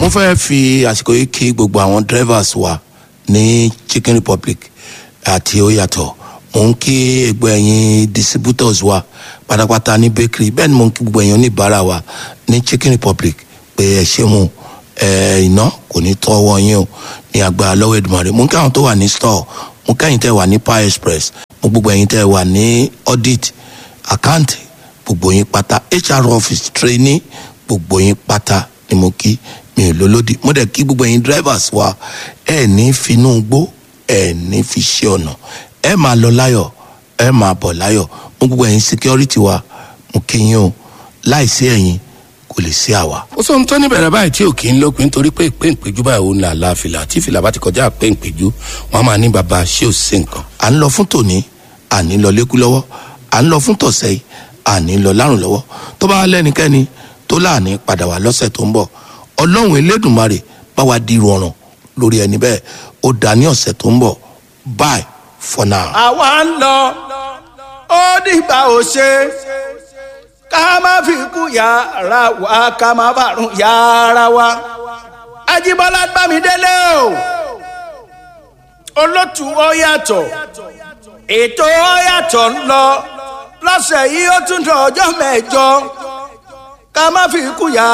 mo fẹ́ fi àsìkò yìí kí gbogbo àwọn drivers wa ní chicken republic àti oyatọ̀ mo ń kí gbogbo ẹ̀yin distributors wa pátápátá ní bakery bẹ́ẹ̀ ni mo ń kí gbogbo ẹ̀yin oníbàárà wa ní chicken republic pé ẹ ṣé mu ẹ iná kò ní tọ́wọ́ yín o ní agbára lọ́wọ́ Èdùmàrè mo ń kí àwọn tó wà ní store mo kẹ́yìn tẹ́ wà ní power express mo gbogbo ẹ̀yin tẹ́ wà ní audit account gbogbo yín pátá hr office trainee gbogbo yín pátá ni mo kí mi ò lólódì mo dẹ̀ kí gbogbo ẹ̀yin drivers wa ẹ ní finú gbó ẹ ní fi ṣe ọ̀nà ẹ máa lọ láyọ̀ ẹ máa bọ̀ láyọ̀ mo gbogbo ẹ̀yin security wa mo kí yín o láìsí ẹ̀yin kò lè sí àwa. ó sọ ohun tó ní bẹ̀rẹ̀ báyìí tí ò kí ń lópin nítorí pé ìpéǹpéjú báyìí òun là la fìlà tí fìlà bá ti kọjá ìpéǹpéjú wọn máa ní baba ṣé ò sí nǹkan. à ń lọ fún tòní à ní lọ lékú lọ́wọ́ à ń lọ fún tọ̀sẹ̀ yìí à ní lọ lárùn lọ́wọ́ tó bá lẹ́nikẹ́ni tó láàní padà wá lọ́sẹ̀ tó ń bọ̀ ọlọ́run elédùnmarè bá wa di rọrùn lórí ẹni bẹ́ẹ̀ ó dá ní ọ̀sẹ̀ tó ń bọ̀ bye for now. àwa ń lọ ó dìgbà ò ṣe ká má fi kú yàrá wa ká má bàrún yàrá wa Ajíbọ́lá Bámidélé o olótù ó yàtọ̀ ètò ó yàtọ̀ ń lọ lọ́sẹ̀ yìí ó tún dọ̀ ọjọ́ mẹ́jọ ká má fi kú yàrá.